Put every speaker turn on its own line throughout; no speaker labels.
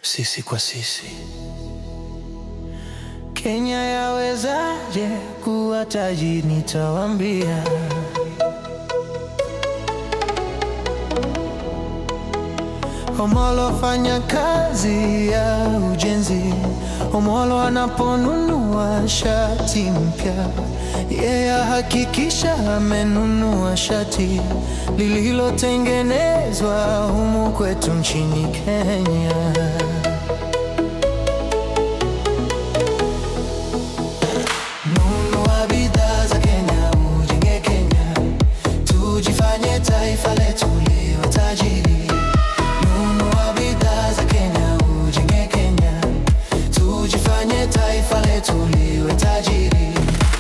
sisi kwa sisi. Kenya yawezaje kuwa tajiri? Nitawaambia. Omolo fanya kazi ya ujenzi. Omolo anaponunua shati mpya, yeye hakikisha amenunua shati lililotengenezwa humu kwetu nchini Kenya. Nunua bidhaa za Kenya, ujenge Kenya, tujifanye taifa letu liwe tajiri. Nunua bidhaa za Kenya, ujenge Kenya, tujifanye taifa letu liwe tajiri.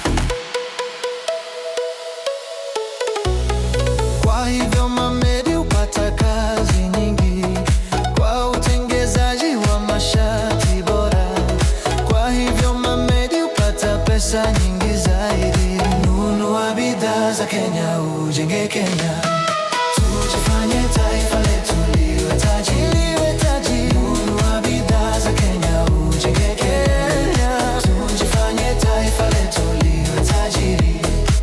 Kwa hivyo Mamedi hupata kazi nyingi kwa utengezaji wa mashati bora. Kwa hivyo Mamedi hupata pesa nyingi zaidi. Nunua bidhaa za Kenya, ujenge Kenya, tujifanye taifa letu liwe tajiri, liwe tajiri. Nunua bidhaa za Kenya, ujenge Kenya, tujifanye taifa letu liwe tajiri.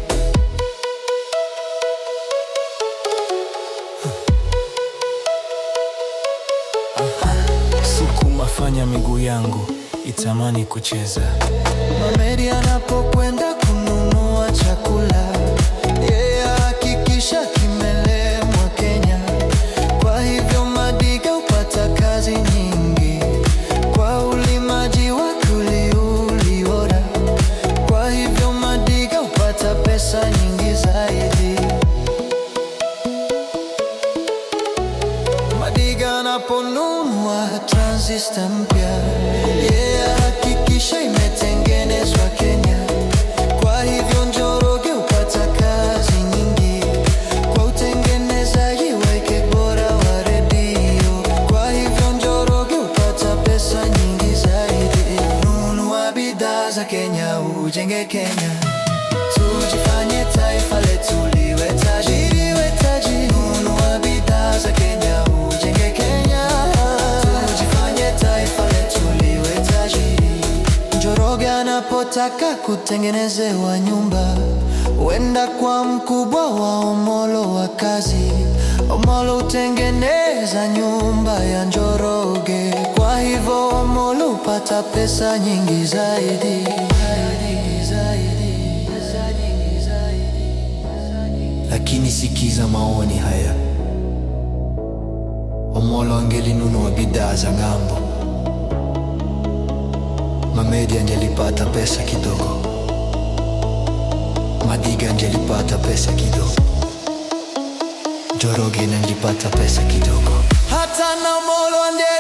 Sukuma fanya miguu yangu itamani kucheza.
Mamedi anapokwenda kununua chakula, yeye hakikisha kimelemwa Kenya. Kwa hivyo Madiga hupata kazi nyingi kwa ulimaji wa kuliuli bora. Kwa hivyo Madiga hupata pesa nyingi zaidi. Madiga anaponunua transistor mpya, yeye hakikisha imetengenezwa Kenya. Kwa hivyo Njoroge hupata kazi nyingi kwa utengenezaji wake bora wa redio. Kwa hivyo Njoroge hupata pesa nyingi zaidi. Nunua bidhaa za Kenya, ujenge Kenya, tujifanye taifa letu liwe tajiri, liwe tajiri. Nunua bidhaa za Kenya, ujenge Kenya, tujifanye taifa letu liwe tajiri. Njoroge anapotaka kutengenezewa nyumba, huenda kwa mkubwa wa Omolo wa kazi. Omolo hutengeneza nyumba ya Njoroge, kwa hivyo Omolo hupata pesa nyingi zaidi. Zaidi, zaidi, zaidi, zaidi.
Lakini sikiza maoni haya, Omolo angelinunua bidhaa za ng'ambo, Mamedi angelipata pesa kidogo, Madiga angelipata pesa kidogo, Njoroge angelipata pesa kidogo.
Hata na Omolo ande